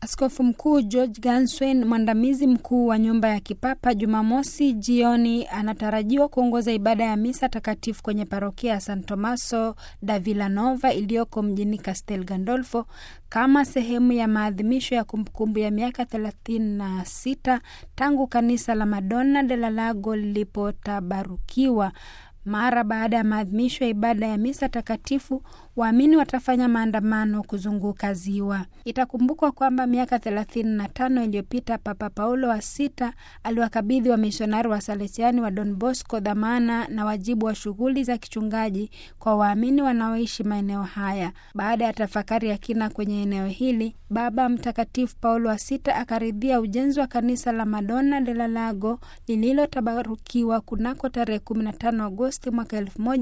Askofu Mkuu George Ganswein, mwandamizi mkuu wa nyumba ya kipapa, Jumamosi jioni anatarajiwa kuongoza ibada ya misa takatifu kwenye parokia ya San Tomaso da Villanova iliyoko mjini Castel Gandolfo kama sehemu ya maadhimisho ya kumbukumbu ya miaka 36 tangu kanisa la Madonna de la Lago lilipotabarukiwa. Mara baada ya maadhimisho ya ibada ya misa takatifu, waamini watafanya maandamano kuzunguka ziwa. Itakumbukwa kwamba miaka 35 iliyopita Papa Paulo wa sita aliwakabidhi wamisionari wa Salesiani wa Don Bosco dhamana na wajibu wa shughuli za kichungaji kwa waamini wanaoishi maeneo haya. Baada ya tafakari ya kina kwenye eneo hili, Baba Mtakatifu Paulo wa sita akaridhia ujenzi wa kanisa la Madonna de la Lago lililotabarukiwa kunako tarehe 15 Agosti mwaka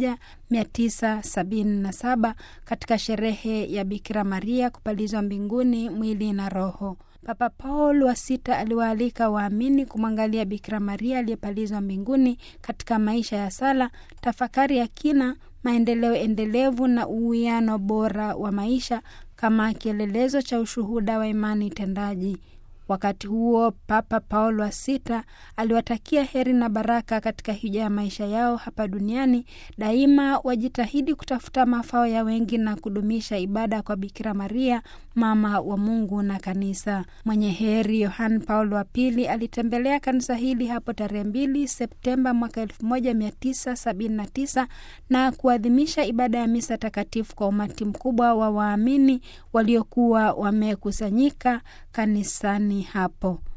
1977 katika sherehe ya Bikira Maria kupalizwa mbinguni mwili na roho. Papa Paul wa sita aliwaalika waamini kumwangalia Bikira Maria aliyepalizwa mbinguni katika maisha ya sala, tafakari ya kina, maendeleo endelevu na uwiano bora wa maisha kama kielelezo cha ushuhuda wa imani tendaji. Wakati huo Papa Paul wa sita aliwatakia heri na baraka katika hija ya maisha yao hapa duniani. Daima wajitahidi kutafuta mafao ya wengi na kudumisha ibada kwa Bikira Maria, mama wa Mungu na Kanisa. Mwenye heri Yohane Paul wa pili alitembelea kanisa hili hapo tarehe mbili Septemba mwaka 1979 na kuadhimisha ibada ya misa takatifu kwa umati mkubwa wa waamini waliokuwa wamekusanyika kanisani hapo.